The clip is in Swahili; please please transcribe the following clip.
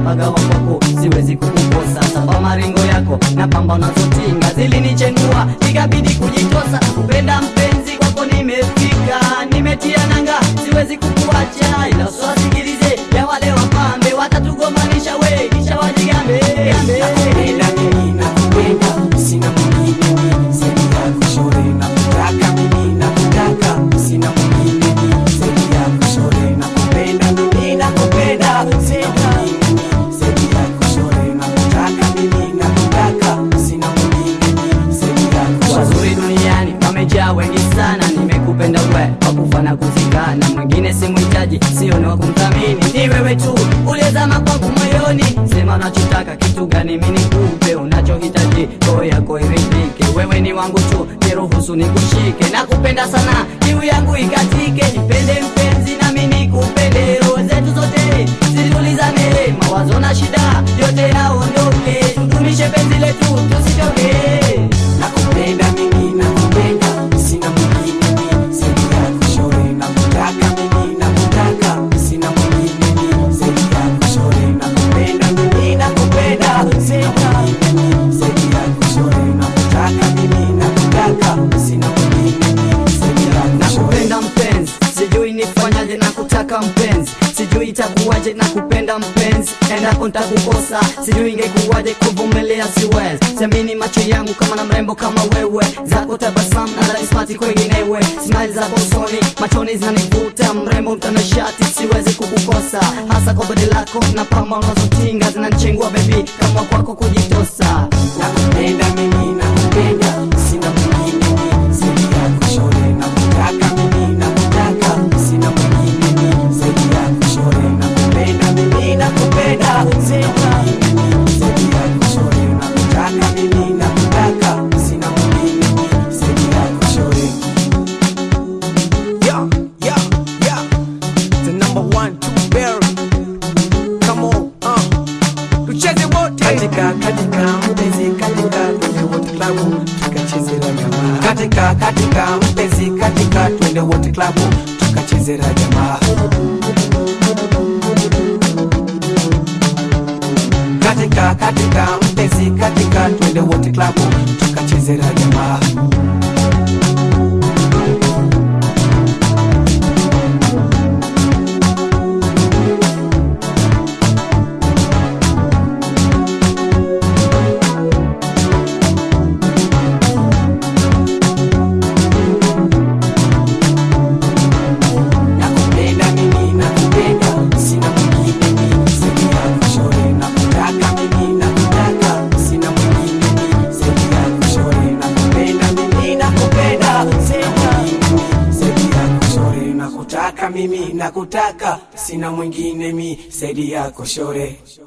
napagawa kwako siwezi kukukosa samba maringo yako na pamba unazotinga zilinichenua ikabidi kujitosa kupenda mpenzi kwako nimefika nimetia nanga siwezi kukuacha ila usiwasikilize ya wale wapambe watatugomanisha we kisha wajigambe Nakupenda mimi nakupenda, sina mwingine mimi zaidi yako shore. Nakutaka mimi nakutaka, sina mwingine mimi zaidi yako shore. Nakupenda mimi nakupenda, sina mwingine mimi zaidi yako shore. Nakutaka mimi nakutaka, sina mwingine mimi zaidi yako shore. wazuri duniani wamejaa wengi sana nimekupenda we wakufa na kuzikana mwingine simhitaji sio ni wa kumthamini ni wewe tu uliyezama kwangu moyoni sema unachotaka kitu gani mi nikupe unachohitaji roho yako iridhike wewe ni wangu tu niruhusu nikushike nakupenda sana kiu yangu ikatike nipende mpenzi nami nikupende roho zetu zote zitulizane mawazo na shida yote yaondoke tudumishe penzi letu tusitoke Nakupenda mimi nakupenda, sina mwingine mimi zaidi yako shore. Nakutaka mimi nakutaka, sina mwingine mimi zaidi yako shore. Nakupenda mimi nakupenda, sina mwingine mimi zaidi yako shore. Nakutaka mimi nakutaka, sina mwingine mimi zaidi yako shore. nakupenda mpenzi sijui nifanyaje na kutaka mpenzi sijui itakuwaje na kupenda mpenzi endapo ntakukosa sijui ingekuwaje kuvumilia siwezi siamini macho yangu kama na mrembo kama wewe zako tabasamu na dharismati kwenginewe smile zako usoni machoni zinanivuta mrembo mtanashati siwezi kukukosa hasa kwa bodi lako na pamba unazotinga zinanichengua bebi kama kwako kujitosa Nakupenda mimi nakupenda, sina mwingine mimi zaidi yako shore. Nakutaka mimi nakutaka, sina mwingine mimi zaidi yako shore. Nakupenda mimi nakupenda, sina mwingine mimi zaidi yako shore. Nakutaka mimi nakutaka, sina mwingine mimi zaidi yako shore. Yeah, yeah, yeah. The number one, two berry. Come on, uh. Tucheze wote. Katika katika mpenzi katika twende wote klabu tukachezera jamaa. Katika katika mpenzi katika twende wote klabu tukachezera jamaa. Katika katika mpenzi katika twende wote klabu tukachezera jamaa. Nakupenda mimi nakupenda, sina mwingine mimi zaidi yako shore. Nakutaka mimi nakutaka, sina mwingine mimi zaidi yako shore. Nakupenda mimi nakupenda, sina mwingine mimi zaidi yako shore. Nakutaka mimi nakutaka, sina mwingine mimi zaidi yako shore.